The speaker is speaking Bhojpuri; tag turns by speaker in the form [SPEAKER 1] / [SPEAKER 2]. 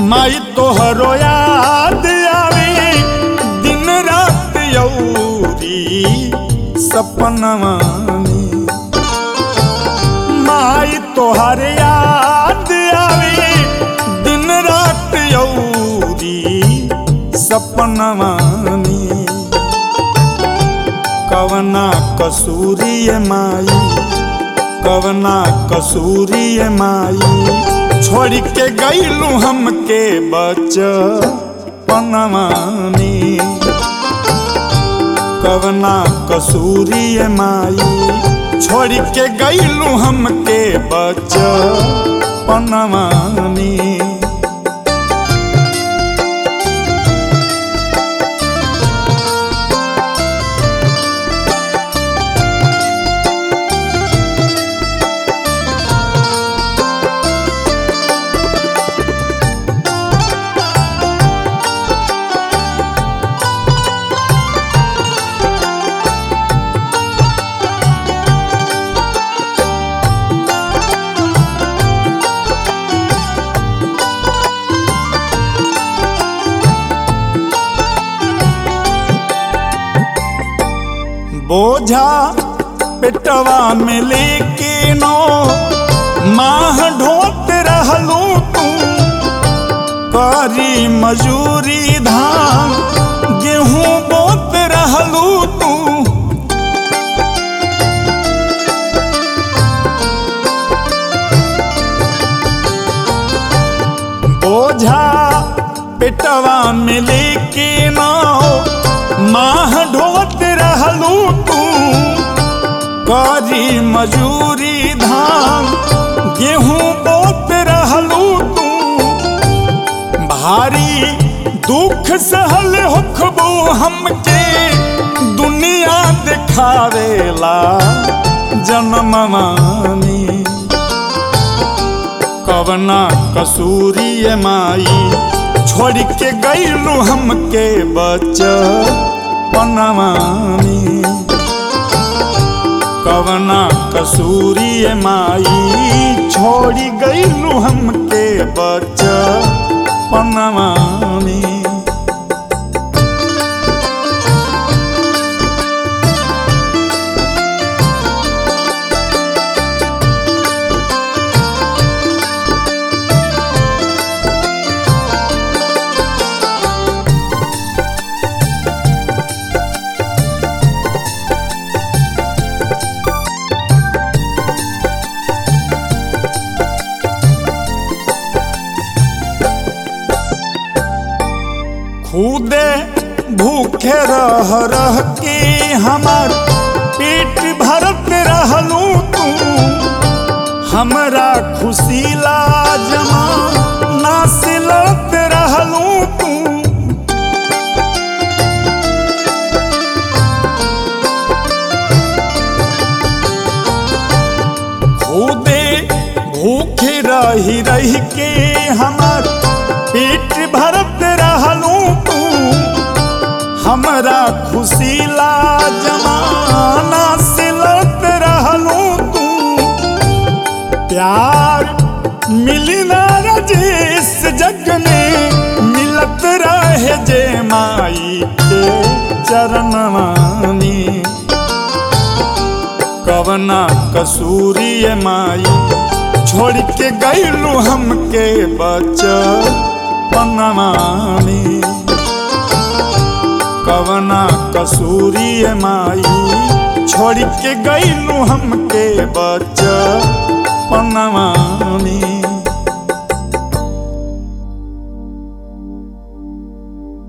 [SPEAKER 1] माई तोहरो याद आवे दिन रात यौरी सपनवा में माई तोहर याद आवे दिन रात यौरी सपनवा में कवना कसूरी माई कवना कसूरी माई छोड़ के गईलू हमके बचपनवा में कवना कसूरी माई छोड़ के गईलू हमके बचपनवा में बोझा पेटवा में लेके नो माह ढोत रहलू तू करी मजूरी धान गेहूं बोत रहलू तू बोझा पेटवा में लेके नो माह ढोत रहलू तू करी मजूरी धान गेहूं बोत रहलू तू भारी दुख सहल होखबो हमके दुनिया दिखावेला जन्मवानी कवना कसूरी माई छोड़ के गईलू हमके बचपनवा में कवना कसूरी माई छोड़ी गईलू हमके बचपनवा में खुदे भूखे रह रह के हमार पेट भरत रहलू तू हमरा खुशीला जमा नासिलत रहलू तू खुदे भूखे रही रही के हमार पेट भरत रहलू तू हमरा खुशीला जमाना सिलत रहलू तू प्यार मिली ना रजिस जग में मिलत रहे जे माई के चरणवानी कवना कसूरी माई छोड़ के गईलू हमके बचपनवा में कवना कसूरी माई छोड़ के गईलू हमके बचपनवा में